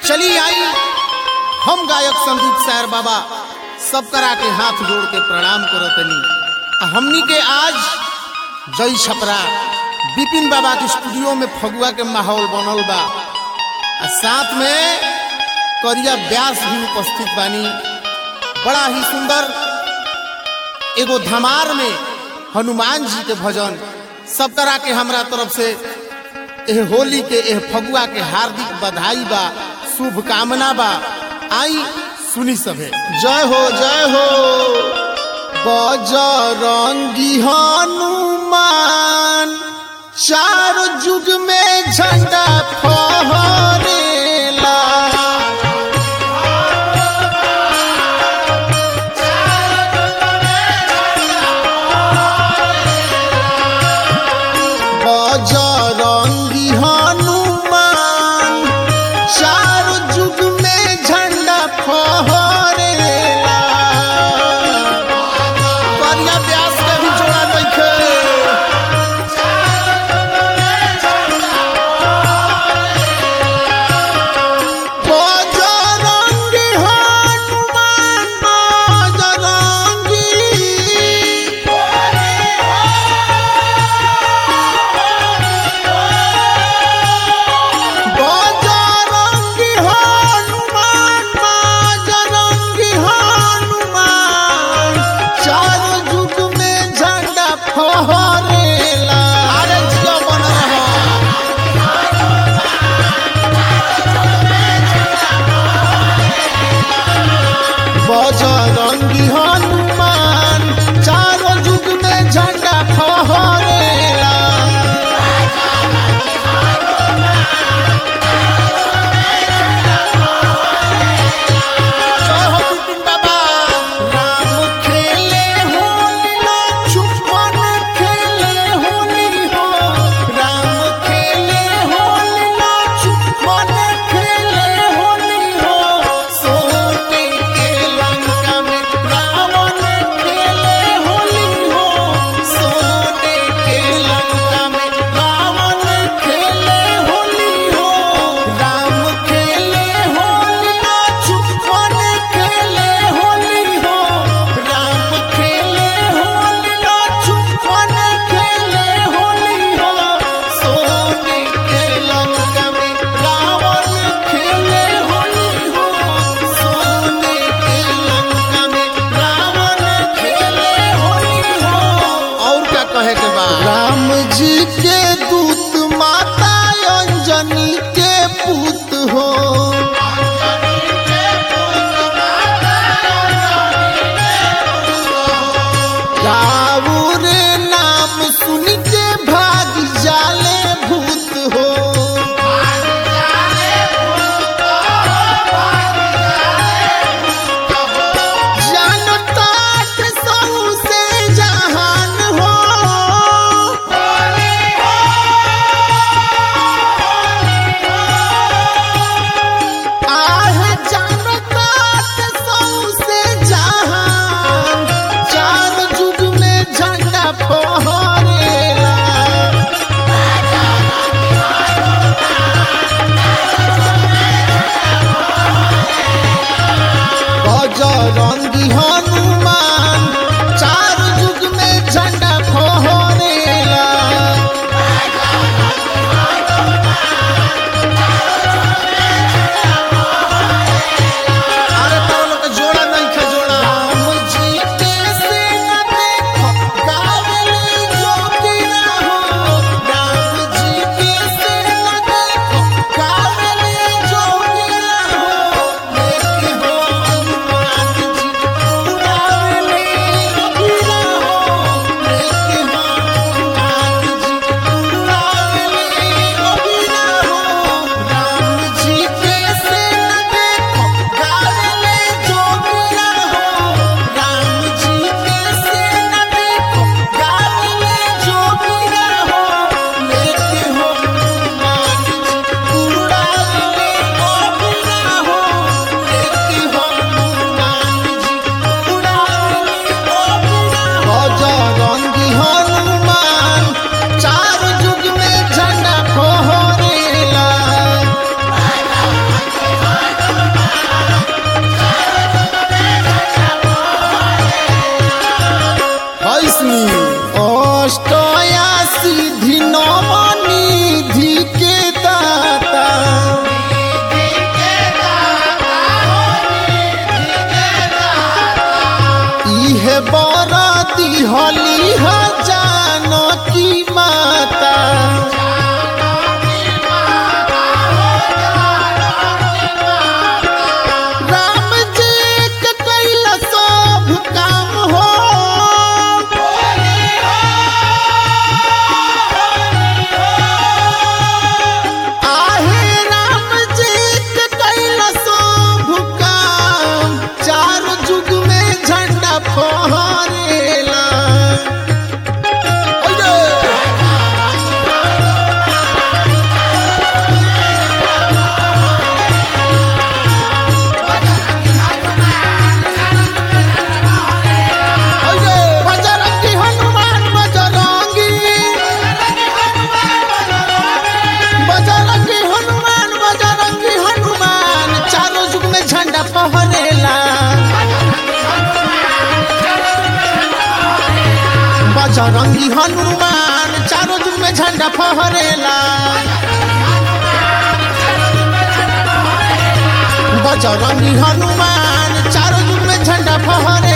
चली आई हम गायक संदीप सायर बाबा सब करा के हाथ जोड़ के प्रणाम करतनी आ हमनी के आज जय छपरा बिपिन बाबा के स्टूडियो में फगुआ के माहौल बनल बा आ साथ में करिया व्यास भी उपस्थित बानी बड़ा ही सुंदर एगो धमार में हनुमान जी के भजन सब तरह के हमरा तरफ से एह होली के एह फगुआ के हार्दिक बधाई बा शुभकामना बा आई सुनी सभे जय हो जय हो बजरंगी हनुमान चार युग में झंडा फहरेला बजरंगी हनुमान चार युग में झंडा फहरेला करिया व्यास के भी जोड़ा नइखे बजरंगी हनुमान चारों जुग में झंडा फहरेला बजरंगी हनुमान चारों जुग में झंडा फहरेला